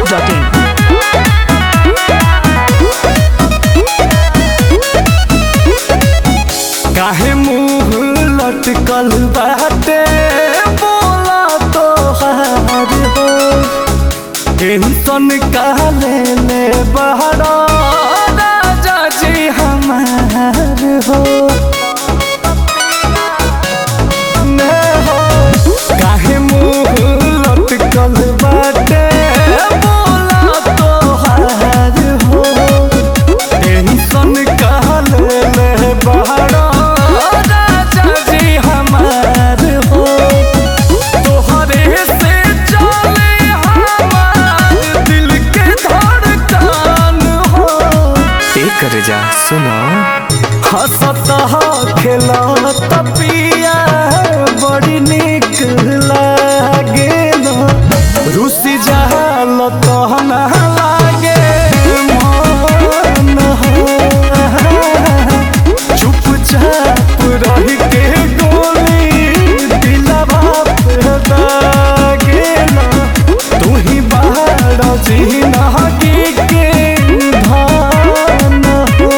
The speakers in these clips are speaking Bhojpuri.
biharmasti.in काहे मुंह लटकल बाटे बोला तो हार हो टेंशन काले ले बहरा राजा जी हमार हो ने हो काहे मुंह लटकल बाटे बोला तो हार हो टेंशन काले ले बहरा राजा जी हमार हो तोहरे से चले हमार दिल के धड़कन हो एक जा सुनो हंसत खेलत पिया बड़ी निक लागेल रुसी जाल तहन लागे मन हो चुपचाप रह के गोली दिलवा पे दागेल तू ही बाहर जिनगी के धान हो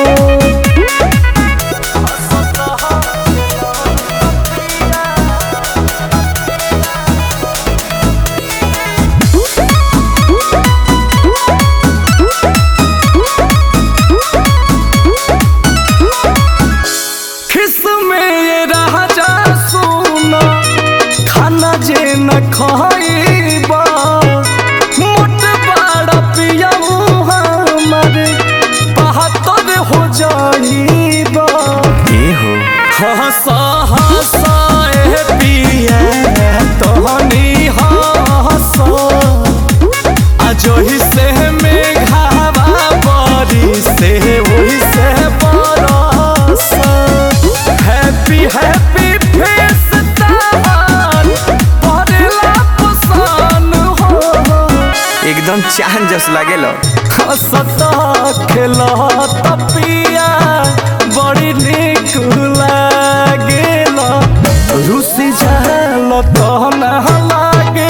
किसमें ये राजा सुना खाना जे न खाइबा मोट बड़ा पिया हमर बहत्तर हो जाइबा ये हो हंसा हंसा ए पिया तोहनी हंसा अजोही से मेघावा बरी से वही से बरस हैप्पी हैप्पी फेस तार परेला पसान हो एकदम चांद जस लागेल हंसता खेलत पिया बड़ी निक लागेल रुसी जाल तहन लागे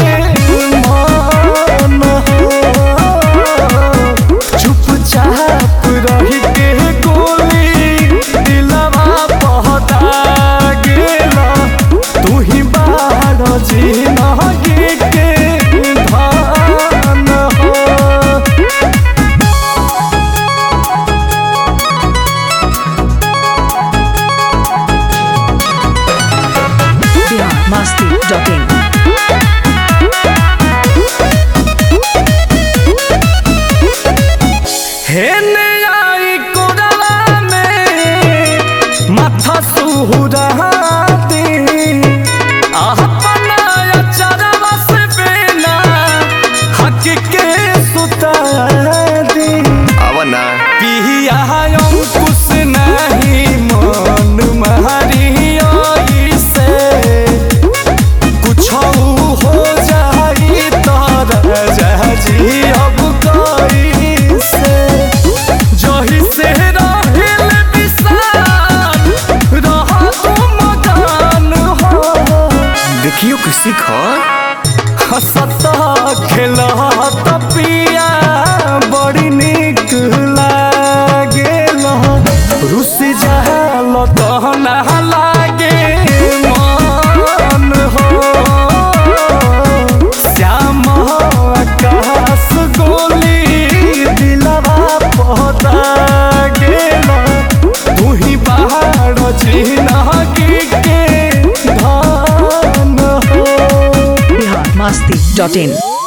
मन हो चुपचाप रह के गोली दिलवा पहता गेल तू ही बाहर जिनगी के धान हो biharmasti.in हेने आई कोरला में माथा सुहुराती अपना चरवा से बेना हक के सुता दी अब ना पिया अंकुश नहीं मन मारी से कुछ हो जाई तर जी अब कई से जही से रहिल विशाल रह तुम गान हो देखियो कि सीख हंसत खेलत पिया बड़ी निक लागेल रुस जाल तहन लागे मन हो श्याम आकाश गोली दिलवा पहता गेल तू ही बाहर जिनगी के धान हो biharmasti.in